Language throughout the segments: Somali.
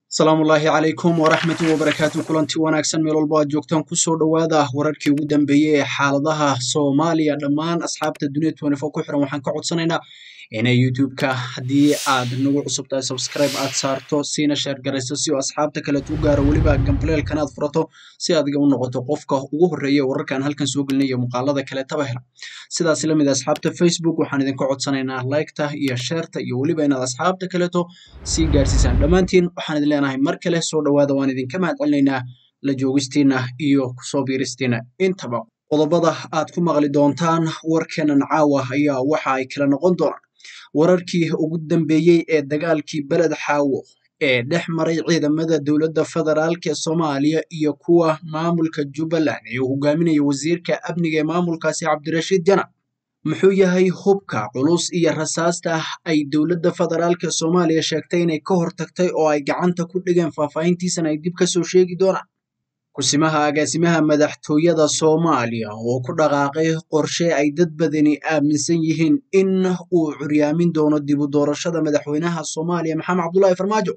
asalaamu ullaahi calaykum waraxmatu wabarakaatu kulanti wanaagsan meel walba aad joogtaan kusoo dhowaada wararkii ugu dambeeyey ee xaaladaha soomaaliya dhammaan asxaabta duniya ku xiran waxaan ka codsanaynaa inay youtube-ka haddii aad nagu cusub tahay subscribe aad saarto siina sheer garayso si oo asxaabta kaleetu u gaaro weliba gambaleelkan aad furato si adiga u noqoto qofka ugu horreeya wararkaan halkan soo gelinaya muuqaalada kaleetaba hela sidaas la mid asxaabta facebook waxaan idinka codsanaynaa liketa iyo sheerta iyo weliba inaad asxaabta kaleeto sii gaarsiisaan dhammaantiin waxaan idin leenahay mar kale soo dhowaada waan idinka mahad celinaynaa la joogistiina iyo kusoo biiristiina intaba qodobada aad ku maqli doontaan warkeenan caawa ayaa waxa ay kala noqon doonaan wararkii ugu dambeeyey ee dagaalkii beled xaawo ee dhex maray ciidamada dowladda federaalk ee soomaaliya iyo kuwa maamulka jubbaland ee uu hogaaminaya wasiirka amniga ee maamulkaasi cabdirashiid janan muxuu yahay hubka culus iyo rasaasta ay dowladda federaalk ee soomaaliya sheegtay inay ka hortagtay oo ay gacanta ku dhigeen faahfaahintiisana ay dib ka soo sheegi doonaan kusimaha agaasimaha madaxtooyada soomaaliya oo ku dhaqaaqay qorshe ay dad badani aaminsan yihiin in uu curyaamin doono dib u doorashada madaxweynaha soomaaliya maxamed cabdullaahi farmaajo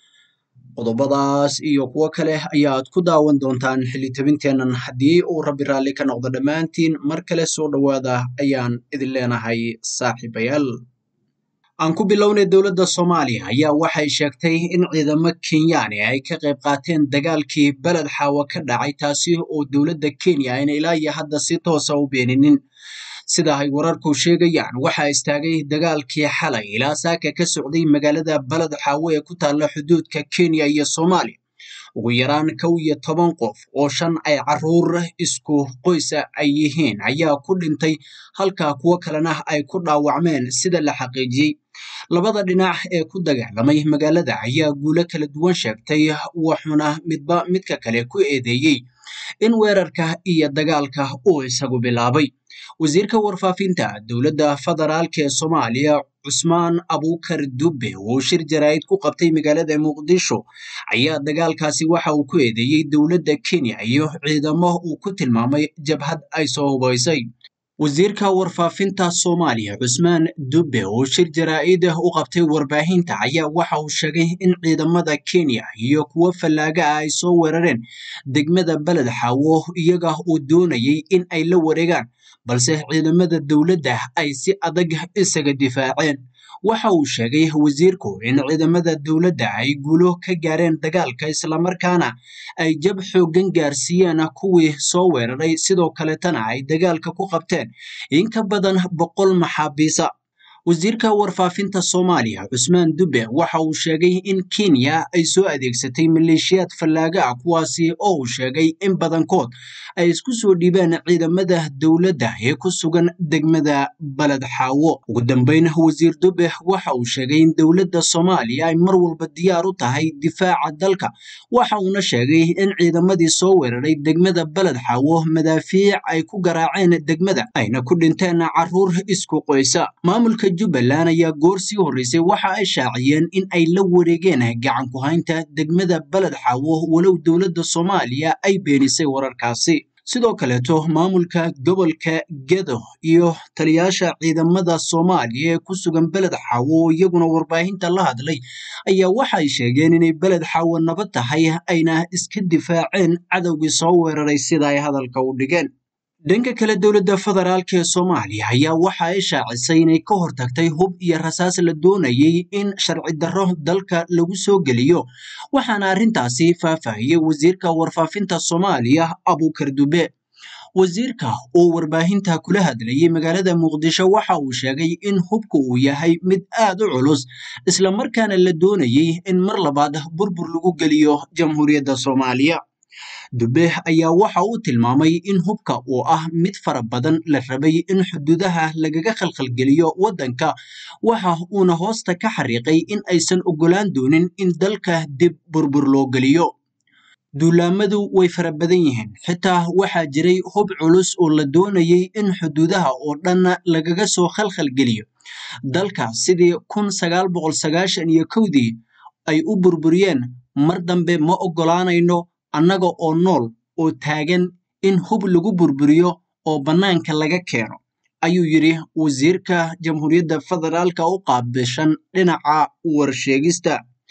qodobadaas iyo kuwo kale ayaad ku daawan doontaan xilitabinteennan haddii uu rabbi raalli ka noqdo dhammaantiin mar kale soo dhowaada ayaan idin leenahay saaxiibayaal aan ku bilownay dowladda soomaaliya ayaa waxay sheegtay in ciidamo kenyaani ay ka qayb qaateen dagaalkii beled xaawo ka dhacay taasi oo dowladda kenya ayna ilaa iyo hadda si toosa u beeninin sida ay wararku sheegayaan waxaa istaagay dagaalkii xalay ilaa saaka ka socday magaalada beled xaawo ee ku taalla xuduudka kenya iyo soomaaliya ugu yaraan kow iyo toban qof oo shan ay caruur isku qoysa ay yihiin ayaa ku dhintay halka kuwo kalena ay ku dhaawacmeen sida la xaqiijiyey labada dhinac ee ku dagaalamay magaalada ayaa guulo kala duwan sheegtay wuxuuna midba midka kale ku eedeeyey in weerarka iyo dagaalka uu isagu bilaabay wasiirka warfaafinta dowladda federaalk ee soomaaliya cusmaan abuukar dubbe oo shir jaraa'id ku qabtay magaalada muqdisho ayaa dagaalkaasi waxa uu ku eedeeyey dowladda kenya iyo ciidamo uu ku tilmaamay jabhad ay soo hubaysay wasiirka warfaafinta soomaaliya cusmaan dubbe oo shir jaraa'id u qabtay warbaahinta ayaa waxa uu sheegay in ciidamada kenya iyo kuwo fallaaga ah ay soo weerareen degmada beled xaawo iyaga oo doonayay in ay la wareegaan balse ciidamada dowladda ay si adag isaga difaaceen waxa uu sheegay wasiirku in ciidamada dowladda ay guulo ka gaareen dagaalka islamarkaana ay jab xooggan gaarsiiyeen kuwii soo weeraray sidoo kaletana ay dagaalka ku qabteen in ka badan boqol maxaabiisa wasiirka warfaafinta soomaaliya cusmaan dubbe waxa uu sheegay in kenya ay soo adeegsatay maleeshiyaad fallaaga ah kuwaasi oo uu sheegay in badankood ay isku soo dhiibeen ciidamada dowladda ee ku sugan degmada beled xaawo ugu dambeyn wasiir dubbe waxa uu sheegay in dowladda soomaaliya ay mar walba diyaar u tahay difaaca dalka waxa uuna sheegay in ciidamadii soo weeraray degmada beled xaawo madaafiic ay ku garaaceen degmada ayna ku dhinteen caruur isku qoysa maamulka jubbaland ayaa goor sii horreysay waxa ay shaaciyeen in ay la wareegeen gacan ku haynta degmada beled xaawo walow dowladda soomaaliya ay beenisay wararkaasi sidoo kaleeto maamulka gobolka gedo iyo taliyaasha ciidamada soomaaliya ee ku sugan beled xaawo oo iyaguna warbaahinta la hadlay ayaa waxay sheegeen inay beled xaawo nabad tahay ayna iska difaaceen cadowgii soo weeraray sida ay hadalka u dhigeen dhanka kale dowladda federaalk ee soomaaliya ayaa waxa ay shaacisay inay ka hortagtay hub iyo rasaas la doonayay in sharci darro dalka lagu soo geliyo waxaana arrintaasi faahfaahiyey wasiirka warfaafinta soomaaliya abuukar dube wasiirka oo warbaahinta kula hadlayay magaalada muqdisho waxa uu sheegay in hubku uu yahay mid aad u culus islamarkaana la doonayay in mar labaad burbur lagu geliyo jamhuuriyadda soomaaliya dube ayaa waxa uu tilmaamay in hubka uu ah mid fara badan la rabay in xuduudaha lagaga khalkhalgeliyo waddanka waxa uuna hoosta ka xariiqay in aysan oggolaan doonin in dalka dib burbur loo geliyo duulaamadu way fara badan yihiin xitaa waxaa jiray hub culus oo la doonayay in xuduudaha oo dhan lagaga soo khalkhalgeliyo dalka sidii kun sagaal boqol sagaashan iyo kowdii ay u burburiyeen mar dambe ma oggolaanayno annaga oo nool oo taagan in hub lagu burburiyo oo bannaanka laga keeno ayuu yidhi wasiirka jamhuuriyadda federaalka u qaabilshan dhinaca warsheegista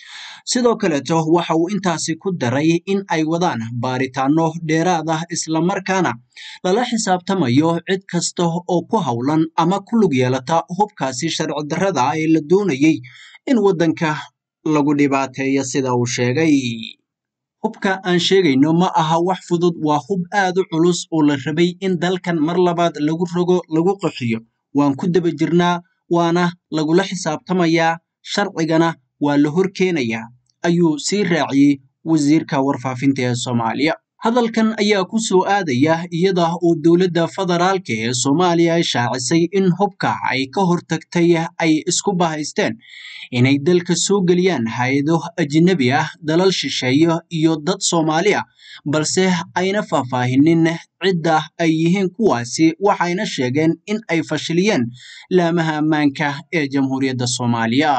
sidoo kaleeto waxa uu intaasi ku daray in ay wadaan baaritaano dheeraad ah islamarkaana lala xisaabtamayo cid kasta oo ku howlan ama ku lug yeelata hubkaasi sharci darrada ah ee la doonayay in waddanka lagu dhibaateeyo sida uu sheegay hubka aan sheegayno ma aha wax fudud waa hub aad u culus oo la rabay in dalkan mar labaad lagu rogo lagu qaxiyo waan ku daba jirnaa waana lagula xisaabtamayaa sharcigana waa la hor keenayaa ayuu sii raaciyey wasiirka warfaafinta ee soomaaliya hadalkan ayaa ku soo aadaya iyada oo dowladda federaalka ee soomaaliya ay shaacisay in hubka ay ka hortagtay ay isku bahaysteen inay dalka soo geliyaan hay-ado ajnabi ah dalal shisheeye iyo dad soomaali ah balse ayna faahfaahinin cidda ay yihiin kuwaasi waxayna sheegeen in ay fashiliyeen laamaha ammaanka ee jamhuuriyadda soomaaliya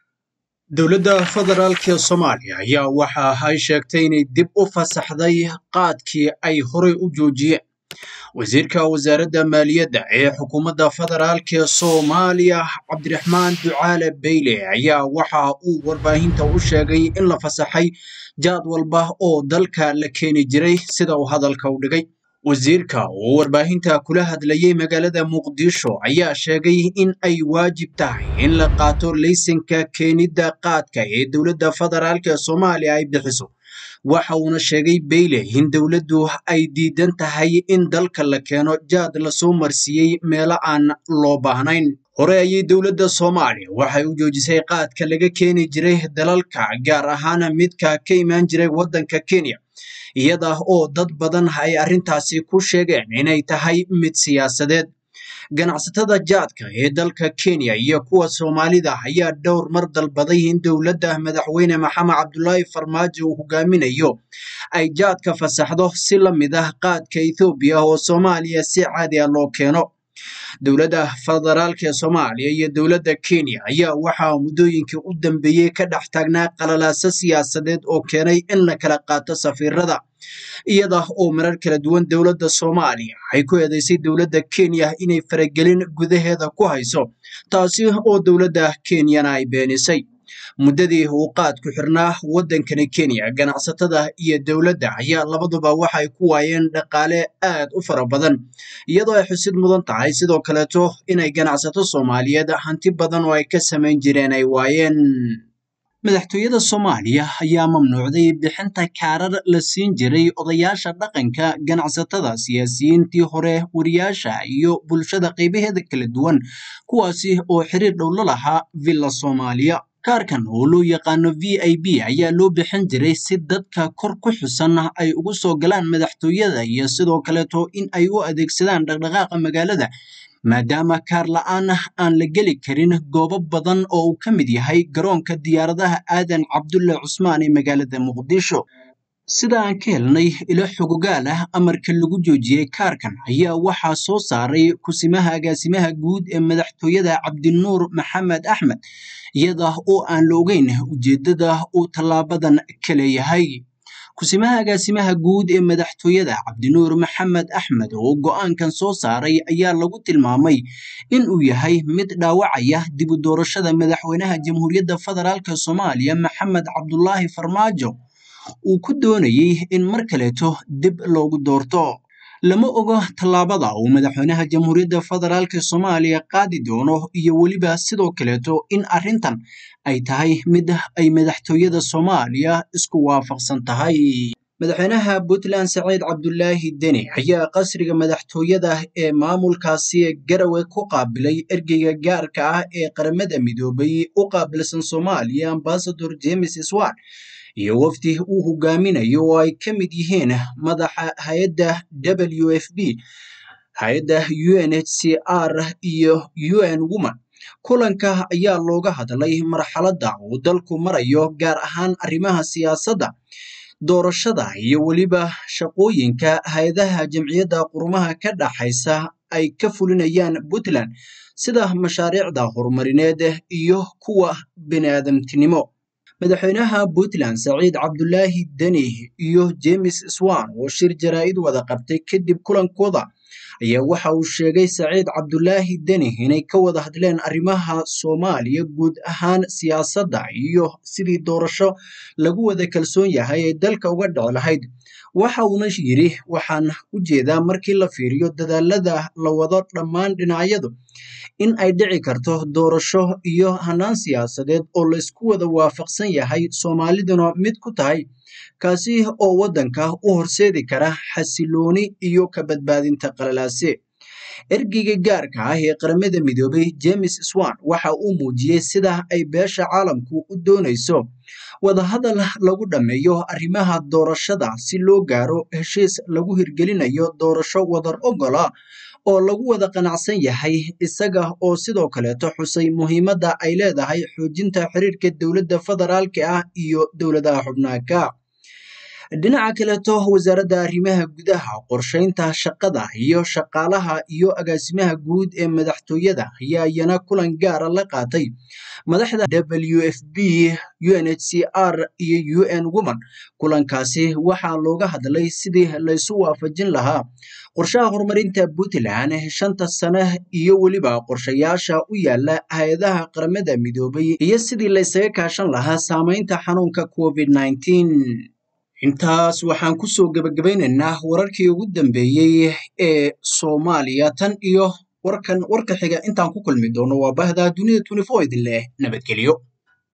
dowladda federaalk ee soomaaliya ayaa waxa ay sheegtay inay dib u fasaxday qaadkii ay horey u joojiyeen wasiirka wasaaradda maaliyadda ee xukuumadda federaalk ee soomaaliya cabdiraxmaan ducaale beyle ayaa waxa uu warbaahinta u sheegay in la fasaxay jaad walba oo dalka la keeni jiray sida uu hadalka u dhigay wasiirka oo warbaahinta kula hadlayay magaalada muqdisho ayaa sheegay in ay waajib tahay in la qaato laysanka keenidda qaadka ee dowladda federaalk ee soomaaliya ay bixiso waxa uuna sheegay beyle in dowladdu ay diidan tahay in dalka la keeno jaad lasoo marsiiyey meelo aan loo baahnayn hore ayay dowladda soomaaliya waxay u joojisay qaadka laga keeni jiray dalalka gaar ahaan midka ka imaan jiray waddanka kenya iyada oo dad badan ay arrintaasi ku sheegeen inay tahay mid siyaasadeed ganacsatada jaadka ee dalka kenya iyo kuwa soomaalida ayaa dhowr mar dalbaday in dowladda madaxweyne maxamed cabdulaahi farmaajo uu hogaaminayo ay jaadka fasaxdo si la mid ah qaadka ethoobiya oo soomaaliya si caadi ah loo keeno dowladda federaalk ee soomaaliya iyo dowladda kenya ayaa waxaa muddooyinkii u dambeeyey ka dhex taagnaa qalalaaso siyaasadeed oo keenay in la kala qaato safiirada iyada oo marar kala duwan dowladda soomaaliya ay ku eedeysay dowladda kenya inay faragelin gudaheeda ku hayso taasi oo dowladda kenyana ay beenisay muddadii uu qaadku xirnaa waddankani kenya ganacsatada iyo dowladda ayaa labaduba waxay ku waayeen dhaqaale aad u fara badan iyadoo ay xusid mudan tahay sidoo kaleeto inay ganacsato soomaaliyeed hanti badan oo ay ka samayn jireen ay waayeen madaxtooyada soomaaliya ayaa mamnuucday bixinta kaarar la siin jiray odayaasha dhaqanka ganacsatada siyaasiyiintii hore wariyaasha iyo bulshada qaybaheeda kala duwan kuwaasi oo xiriir dhow la lahaa villa soomaaliya kaarkan oo loo yaqaano v i b ayaa loo bixin jiray si dadka kor ku xusan ay ugu soo galaan madaxtooyada iyo sidoo kaleeto in ay u adeegsadaan dhaqdhaqaaqa magaalada maadaama kaar la-aan aan la geli karin goobo badan oo uu ka mid yahay garoonka diyaaradaha aadan cabdulle cusmaan ee magaalada muqdisho sida aan ka helnay ilo xogogaal ah amarka lagu joojiyey kaarkan ayaa waxaa soo saaray kusimaha agaasimaha guud ee madaxtooyada cabdinuur maxamed axmed iyada oo aan la ogeyn ujeedada uu tallaabadan ka leeyahay kusimaha agaasimaha guud ee madaxtooyada cabdinuur maxamed axmed oo go'aankan soo saaray ayaa lagu tilmaamay in uu yahay mid dhaawacaya dib u doorashada madaxweynaha jamhuuriyadda federaalk soomaaliya maxamed cabdulaahi farmaajo uu ku doonayey in mar kaleeto dib loogu doorto lama ogo tallaabada uu madaxweynaha jamhuuriyadda federaalk soomaaliya qaadi doono iyo weliba sidoo kaleeto in arrintan ay tahay mid ay madaxtooyada soomaaliya isku waafaqsan tahay madaxweynaha puntland saciid cabdulaahi deni ayaa qasriga madaxtooyada ee maamulkaasi garawe ku qaabilay ergeyga gaarka ah ee qaramada midoobay u qaabilsan soomaaliya ambasador james swan iyo wafdi uu hogaaminayo oo ay ka mid yihiin madaxa hay-adda w f b hay-adda u n h c r iyo u n woman kulanka ayaa looga hadlay marxaladda uu dalku marayo gaar ahaan arrimaha siyaasadda doorashada iyo weliba shaqooyinka hay-adaha jamciyadda qurumaha ka dhaxaysa ay ka fulinayaan puntland sida mashaariicda horumarineed iyo kuwa biniaadamtinimo madaxweynaha puntland saciid cabdulaahi deni iyo james swan oo shir jaraa'id wada qabtay kadib kulankooda ayaa waxa uu sheegay saciid cabdulaahi deni inay ka wada hadleen arrimaha soomaaliya guud ahaan siyaasadda iyo sidii doorasho lagu wada kalsoon yahay ay dalka uga dhici lahayd waxa uuna yidhi waxaan u jeedaa markii la fiiriyo dadaalada la wado dhammaan dhinacyadu in ay dhici karto doorasho iyo hanaan siyaasadeed oo laysku wada waafaqsan yahay soomaaliduna mid ku tahay kaasi oo waddanka u horseedi kara xasilooni iyo ka badbaadinta qalalaase ergeyga gaarka ah ee qaramada midoobay james swan waxa uu muujiyey sida ay beesha caalamku u doonayso wadahadal lagu dhammeeyo arrimaha doorashada si loo gaaro heshiis lagu hirgelinayo doorasho wadar ogola oo lagu wada qanacsan yahay isaga oo sidoo kaleeto xusay muhiimadda ay leedahay xoojinta xiriirka dowladda federaalka ah iyo dowladaha xubnaaka dhinaca kaleeto wasaaradda arrimaha gudaha qorsheynta shaqada iyo shaqaalaha iyo agaasimaha guud ee madaxtooyada ayaa iyana kulan gaara la qaatay madaxda w f b unhcr iyo un woman kulankaasi waxaa looga hadlay sidii laysu waafajin lahaa qorshaha horumarinta puntland shanta sane iyo weliba qorshayaasha u yaala hay-adaha qaramada midoobay iyo sidii laysaga kaashan lahaa saameynta xanuunka covid intaas waxaan kusoo gebagabaynaynaa wararkii ugu dambeeyey ee soomaaliya tan iyo warkan warka xiga intaan ku kulmi doono waa bahda dunida idin leh nabadgelyo